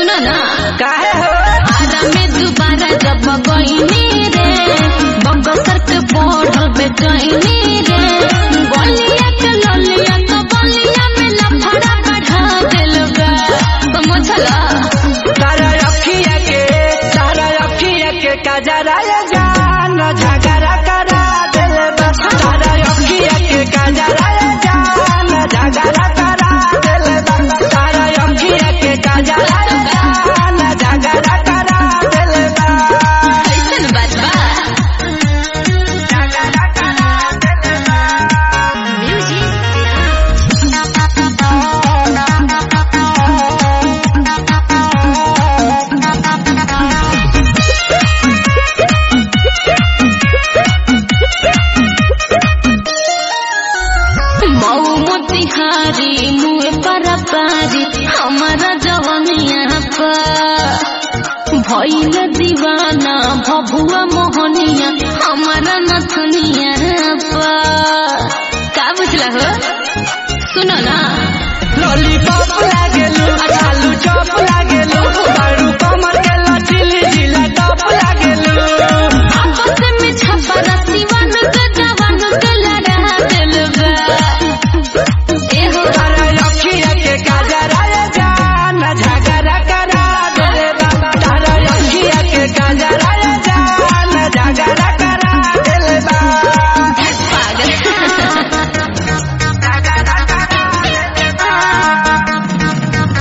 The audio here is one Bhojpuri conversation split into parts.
सुनो ना काहे हो आरा में दोबारा जब गईनी रे बगसर के बढ़ल बेचैनी रे गलिया के ललिया तो बलिया में लफड़ा बढ़ा दिल बा समझला तारा अखिया के तारा अखिया के कजरा ये जान झगड़ा करा दिल बा तारा अखिया के कजरा ये जान झगड़ा करा दिल बा तारा अखिया के कजरा ये जान झगड़ा करा दिल बा ऐसन बात बा झगड़ा करा दिल बा मऊ मोतिहारी मुँह पर पारी हमारा जवनिया पर भइल दीवाना भभुआ मोहनिया हमारा नथुनिया पर का बुझला हो सुनो ना लॉलीपॉप लागेलू आलू चॉप लागेलू बारू कमर के लचीली जिला टॉप लागेलू आपस में छपरा सिवन के जवान के लड़ा दिल बा एहो तारा अखिया के काजरा ये जान झगड़ा करा दे बाबा तारा अखिया के काजरा ये जान झगड़ा करा दे बाबा पागल झगड़ा करा दे बाबा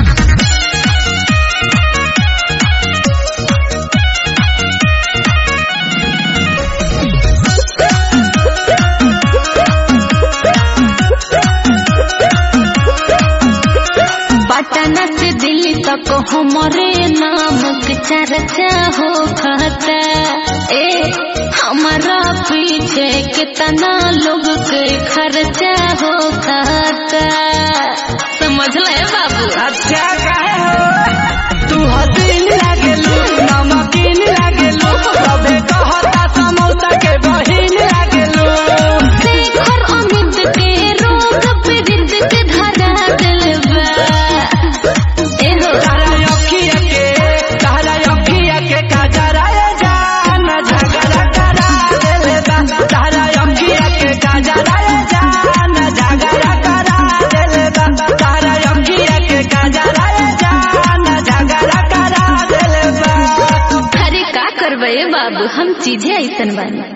पटना से दिल्ली तक हमारे नाम के चर्चा हो खाता ए हमारा पीछे कितना लोग के खर्चा हो खाता समझ ले बाबू अच्छा काहे हो तू हसीन लागेलू नमकीन लागेलू सबे कहता समौसा के बहिन लागेलू शेखर अमित के रोग पीड़ित के धरा दिल बा एहो तारा अखिया के तारा अखिया के काजरा ये जान झगड़ा करा देले बा तारा अखिया के काजरा ये जान झगड़ा करा देले बा तारा अखिया के काजरा ये जान झगड़ा करा देले बा अरे का करबे बाबू हम चीजें ऐसन बानी